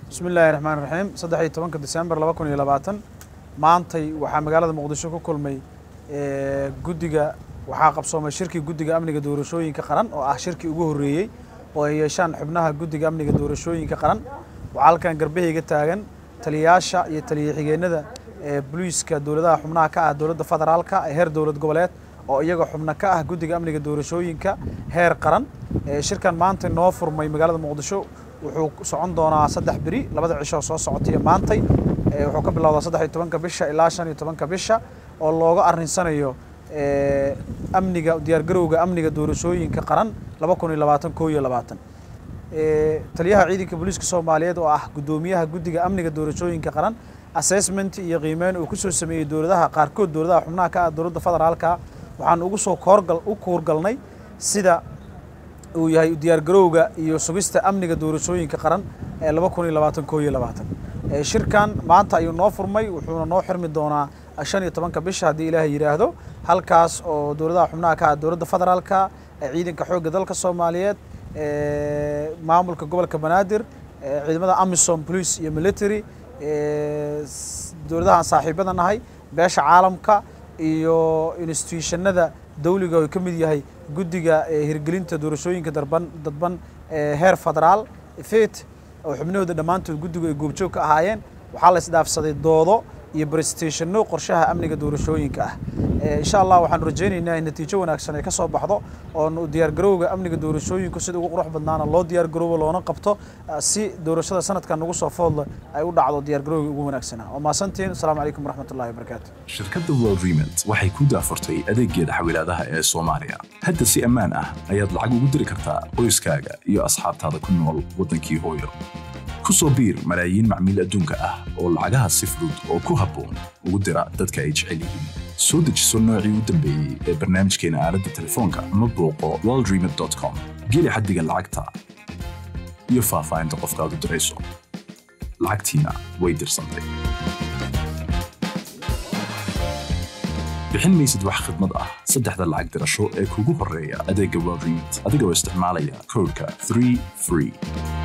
bismi illaahi raxmaan raxiim saddex iyo tobanka disembar laba kun iyo labaatan maantay waxaa magaalada muqdisho ku kulmay guddiga waxaa qabsoomay shirkii guddiga amniga doorashooyinka qaran oo ah shirkii ugu horreeyey oo ay yeeshaan xubnaha guddiga amniga doorashooyinka qaran waxaa halkan garbahayga taagan taliyayaasha iyo taliya xigeenada booliiska dowladaha xubnaha ka ah dowladda federaalka ee heer dowlad goboleed oo iyaga xubno ka ah guddiga amniga doorashooyinka heer qaran shirkan maanta noo furmay magaalada muqdisho wuxuu socon doonaa saddex beri labada cisho soo socotaiyo maantay wuxuu ka bilowdaa saddex iyo tobanka bisha ilaa shan iyo tobanka bisha oo looga arrinsanayo amniga diyaargarowga amniga doorashooyinka qaran laba kun iyo labaatan koo iyo labaatan taliyaha ciidanka booliiska soomaaliyeed oo ah guddoomiyaha guddiga amniga doorashooyinka qaran assessment iyo qiimeyn uu kusoo sameeyey dowladaha qaarkood dowladaha xubnaha ka ah dowladda federaalka waxaan ugu soo koorgal u kuurgalnay sida uu yahay diyaargarowga iyo sugista amniga doorashooyinka qaran ee laba kun iyo labaatan koo iyo labaatan shirkan maanta ayuu noo furmay wuxuuna noo xirmi doonaa shan iyo tobanka bisha haddii ilaahay yidhaahdo halkaas oo dowladaha xubnaha ka ah dowladda federaalka ciidanka xoogga dalka soomaaliyeed maamulka gobolka banaadir ciidamada amisom police iyo military dowladaha aan saaxiibada nahay beesha caalamka iyo institutionada dawliga oo ka mid yahay guddiga hirgelinta doorashooyinka darban dadban heer federaal fet oo xubnahooda dhammaantood guddigu ay goobjoog ka ahaayeen waxaa la isdhaafsaday doodo iyo brestationno qorshaha amniga doorashooyinka ah insha allah waxaanu rajaynaynaa in natiijo wanaagsan ay ka soo baxdo oo diyaargarowga amniga doorashooyinku sida ugu qurux badnaana loo diyaargaroobo loona qabto si doorashada sanadkan nagu soo foodla ay u dhacdo diyaargarowga ugu wanaagsanaa waa mahadsantiin asalaamu calaykum waraxmatullahi wabarakaatu shirkadda world remont waxay ku daafurtay adeeggeeda xawilaadaha ee soomaaliya hadda si ammaan ah ayaad lacag ugu diri kartaa qoyskaaga iyo asxaabtaada ku nool waddankii hooyo ku soo biir malaayiin macmiil adduunka ah oo lacagaha si fudud oo ku habboon ugu dira dadka ay jecel yihiin soo dejiso noocii u dambeeyey ee barnaamijkeena aaladda telefoonka ama booqo worldremit com geli xaddiga lacagta iyo faahfaahinta qofkaad u dirayso lacagtiina way dirsantay bixin maysid wax khidmad ah saddexda lacag dirasho ee kugu horreeya adeegga world remit adigoo isticmaalaya koodhka 3 free